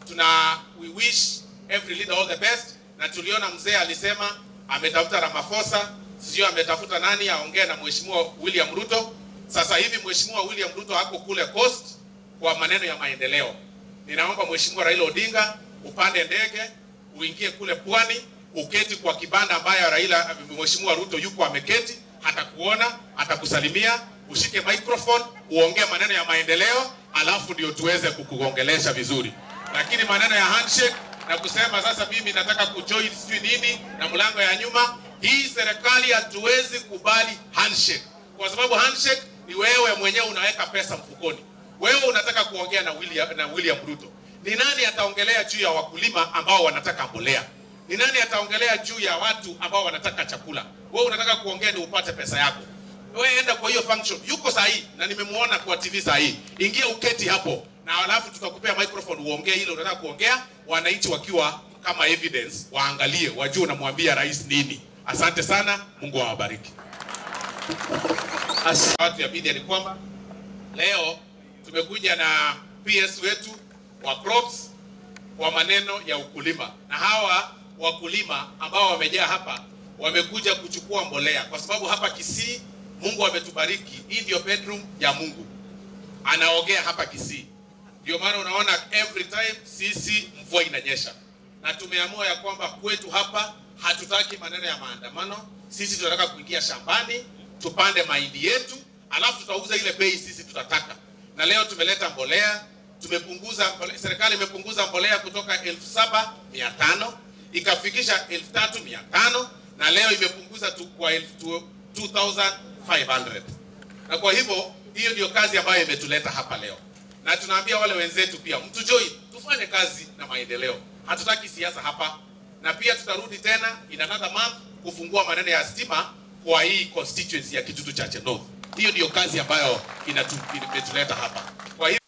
tuna we wish every leader all the best, na tuliona mzee alisema ametafuta Ramaphosa, sijui ametafuta nani aongee na mheshimiwa William Ruto. Sasa hivi mheshimiwa William Ruto ako kule Coast kwa maneno ya maendeleo. Ninaomba mheshimiwa Raila Odinga upande ndege uingie kule pwani, uketi kwa kibanda ambayo Raila mheshimiwa Ruto yuko ameketi, atakuona, atakusalimia, ushike microphone, uongee maneno ya maendeleo, alafu ndio tuweze kukuongelesha vizuri. Lakini maneno ya handshake na kusema sasa mimi nataka kujoin sijui nini na mlango ya nyuma, hii serikali hatuwezi kubali handshake, kwa sababu handshake ni wewe mwenyewe unaweka pesa mfukoni. Wewe unataka kuongea na William, na William Ruto. Ni nani ataongelea juu ya wakulima ambao wanataka mbolea? Ni nani ataongelea juu ya watu ambao wanataka chakula? Wewe unataka kuongea ni upate pesa yako. Wewe enda kwa hiyo function. Yuko sahi na nimemuona kwa TV sahi. Ingia uketi hapo na alafu tutakupea microphone uongee ile unataka kuongea, wananchi wakiwa kama evidence waangalie, wajue unamwambia rais nini. Asante sana, Mungu awabariki. As- Watu ya media ni kwamba leo tumekuja na PS wetu wa crops kwa maneno ya ukulima, na hawa wakulima ambao wamejaa hapa wamekuja kuchukua mbolea, kwa sababu hapa Kisii Mungu ametubariki. Hii ndio bedroom ya Mungu, anaogea hapa Kisii. Ndio maana unaona every time sisi mvua inanyesha, na tumeamua ya kwamba kwetu hapa hatutaki maneno ya maandamano. Sisi tunataka kuingia shambani tupande mahindi yetu, alafu tutauza ile bei sisi tutataka. Na leo tumeleta mbolea, tumepunguza mbole- serikali imepunguza mbolea kutoka elfu saba mia tano ikafikisha elfu tatu mia tano na leo imepunguza tu kwa elfu tu- 2500 na kwa hivyo hiyo ndio kazi ambayo imetuleta hapa leo, na tunaambia wale wenzetu pia mtujoin, tufanye kazi na maendeleo. Hatutaki siasa hapa, na pia tutarudi tena in another month kufungua maneno ya stima kwa hii constituency ya Kitutu Chache North. Hiyo ndio kazi ambayo inatu- imetuleta hapa. Kwa hivyo